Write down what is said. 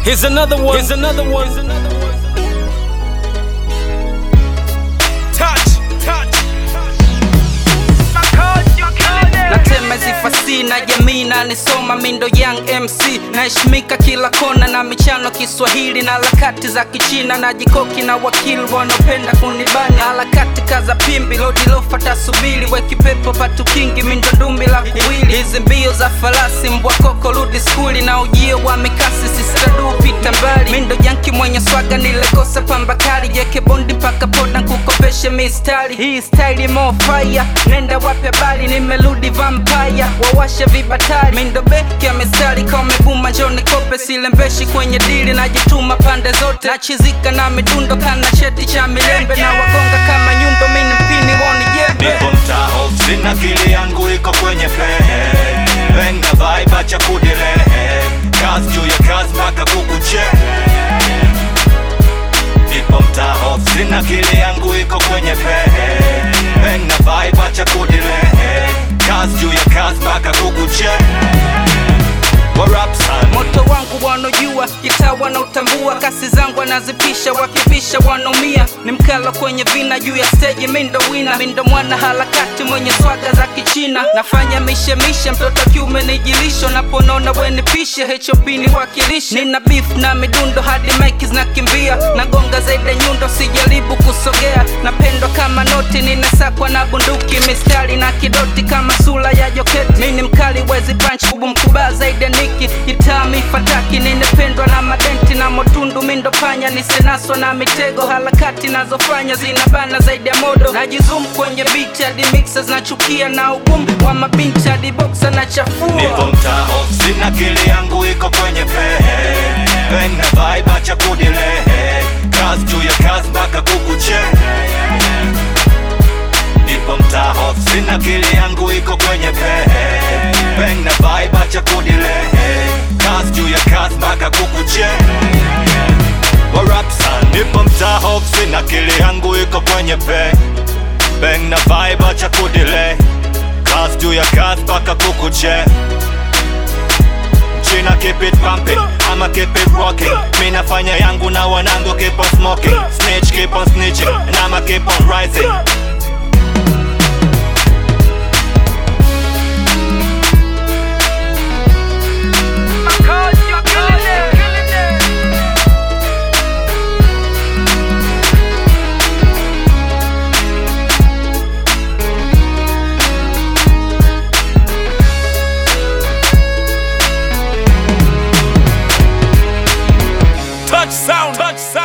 Here's another one. Here's another one. Touch, touch. natema zifasi na jamii na nisoma mindo young mc naheshimika kila kona na michano kiswahili na harakati za kichina na jikoki na wakili wanaopenda kunibana harakati kaza pimbi lodilofata subili wekipepo patukingi mindo dumbi la kuwili hizi mbio za farasi mbwa koko rudi skuli na ujio wa mikasi sistadu pita mbali mindo janki mwenye swaga nilekosa pambakali jeke bondi mpaka poda nkukopeshe mistari hii staili mo fire nenda wape bali nimerudi vampire wawashe vibatari mindo beki ya mistari kamevuma njoni kope silembeshi kwenye dili najituma pande zote nachizika na midundo kana cheti cha milembe na wagonga kama nyundo mini mpini woni jembe Nipo mtaho sina kili yangu iko kwenye pehe Venga vibe acha kudirehe Kazi juu ya kazi mpaka kukuche Nipo mtaho sina kili yangu iko kwenye pehe Venga vibe acha kudirehe Kazi juu ya kazi mpaka kukuche What up son? moto wangu wanaojua gitaa wanautambua kasi zangu wanazipisha wakipisha wanaumia ni mkalo kwenye vina juu ya steji mindo wina mindo mwana harakati mwenye swaga za kichina nafanya mishemishe mtoto kiume nijilisho naponona wenipishe hop ni wakilishi nina beef na midundo hadi mike zinakimbia nagonga zaidi ya nyundo sijaribu kusogea napendwa kama noti ninasakwa na bunduki mistari na kidoti kama sura ya joketi mini mkali wezi punch kubu mkubaa zaidi ya niki itami fataki ninapendwa na madenti na motundu mindo panya nisenaswa na mitego harakati nazofanya zinabana zaidi ya modo najizum kwenye beat hadi mixers nachukia na ugumu wa mabinti hadi boxa na Nipo chafua mtaho sina kili yangu iko kwenye pehe Venga vibe acha kudilehe Kazi juu ya kazi mpaka kukuche Nipo mtaho sina kili yangu iko kwenye pehe Venga vibe acha kudilehe Kazi juu ya kazi mpaka kukuche What up son? Nipo mtaho sina kili yangu iko kwenye pehe Bang na vibe acha kudelay Kazi juu ya kazi mpaka kukuche China keep it pumping, I'ma keep it rocking Mi nafanya yangu na wanangu keep on smoking Snitch keep on snitching, and I'ma keep on rising Touch sound. Touch sound.